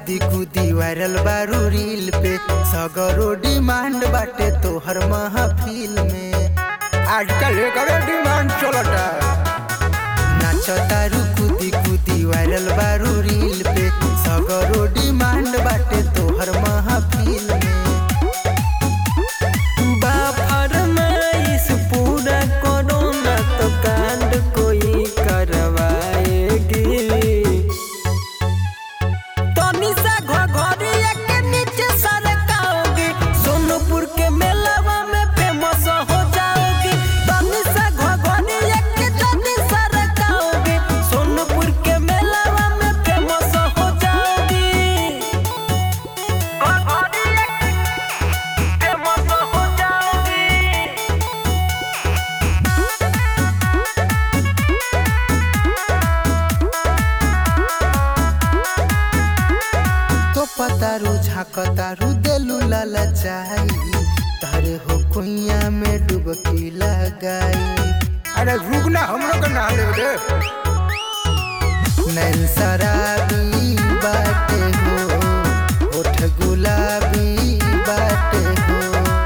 कूदी कूदी वायरल बारू रील पे सगरो डिमांड बाटे तोहर महफिल में आजकल एकरे डिमांड चलता नाच तारू कूदी कूदी वायरल बारू रील पे सगरो डिमांड बाटे तोहर महफिल में बा फरमाइश पूरा करो ना तो कांड कोई करवाएगी तनी सा घघरिया के नीचे सरकाओगी सोनपुर के मेलावा में फेमस हो जाओगी तनी सा घघरिया के जल्दी सरकाओगी सोनपुर के मेलावा में फेमस हो जाओगी घघरिया फेमस हो जाओगी तो पतारू झाकतारू देलू लाला चाही तारे हो कुइया में डुबकी लगाई अरे रुक ना हम लोग ना ले रे नैन शराबी बाटे हो ओठ गुलाबी बाटे हो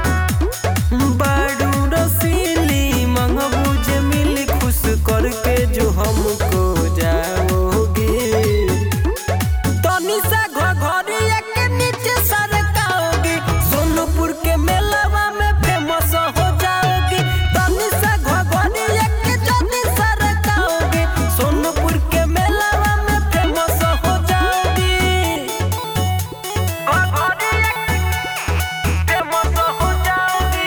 बाडू रसीली मंगबू जे मिली खुश करके जो हमको जाओगे तनी सा घघरिया के नीचे सरकाओगी सोनपुर के मेलावा में फेमस हो जाओगी तनी सा घघरिया के जल्दी सरकाओगी सोनपुर के मेलावा में फेमस हो जाओगी घघरिया फेमस हो जाओगी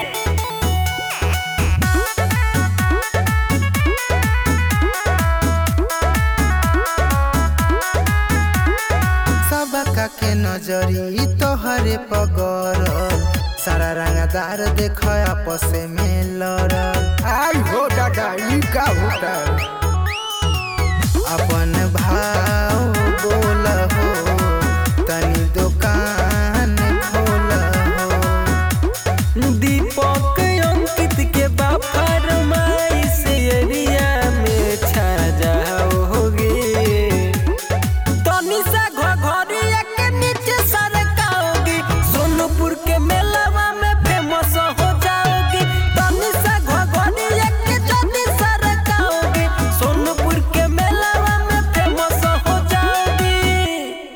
सबका के नजरी तोहरे पगर सारा रंगदार देख आपस में लड़ल आई हो दादा ई का होता अपन भाव